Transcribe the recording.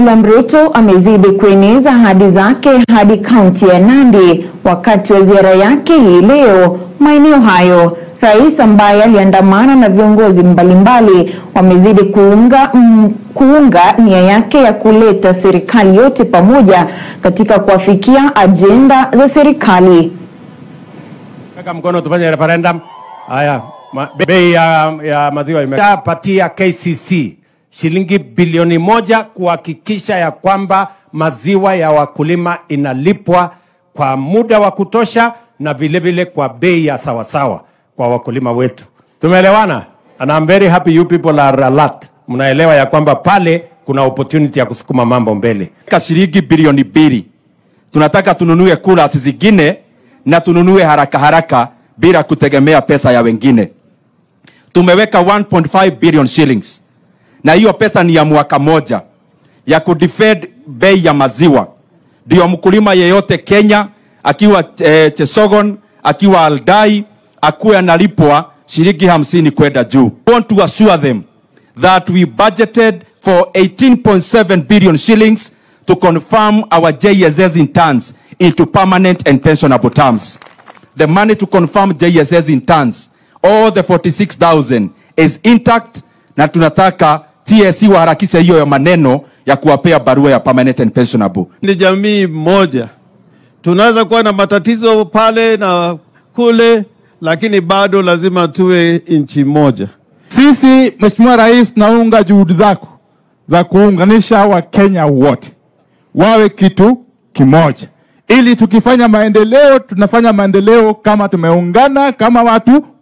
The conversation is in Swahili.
William Ruto amezidi kueneza ahadi zake hadi kaunti ya Nandi wakati wa ziara yake hii leo maeneo hayo. Rais ambaye aliandamana na viongozi mbalimbali wamezidi kuunga, mm, kuunga nia yake ya kuleta serikali yote pamoja katika kuafikia ajenda za serikali. Weka mkono tufanye referendum. Haya, ma- bei ya, ya maziwa imepatia KCC shilingi bilioni moja kuhakikisha ya kwamba maziwa ya wakulima inalipwa kwa muda wa kutosha na vile vile kwa bei ya sawasawa kwa wakulima wetu. Tumeelewana? And I'm very happy you people are alert. Mnaelewa ya kwamba pale kuna opportunity ya kusukuma mambo mbele. ka shilingi bilioni mbili. Tunataka tununue kura zingine na tununue haraka haraka bila kutegemea pesa ya wengine. Tumeweka 1.5 billion shillings, na hiyo pesa ni ya mwaka moja ya kudefend bei ya maziwa, ndio mkulima yeyote Kenya akiwa eh, Chesogon akiwa Aldai akuwe analipwa shilingi hamsini kwenda juu. We want to assure them that we budgeted for 18.7 billion shillings to confirm our JSS interns into permanent and pensionable terms. The money to confirm JSS interns, all the 46,000 is intact na tunataka TSC waharakishe hiyo ya maneno ya kuwapea barua ya permanent and pensionable. ni jamii moja. Tunaweza kuwa na matatizo pale na kule, lakini bado lazima tuwe nchi moja. Sisi Mheshimiwa Rais, tunaunga juhudi zako za kuunganisha Wakenya wote wawe kitu kimoja, ili tukifanya maendeleo tunafanya maendeleo kama tumeungana kama watu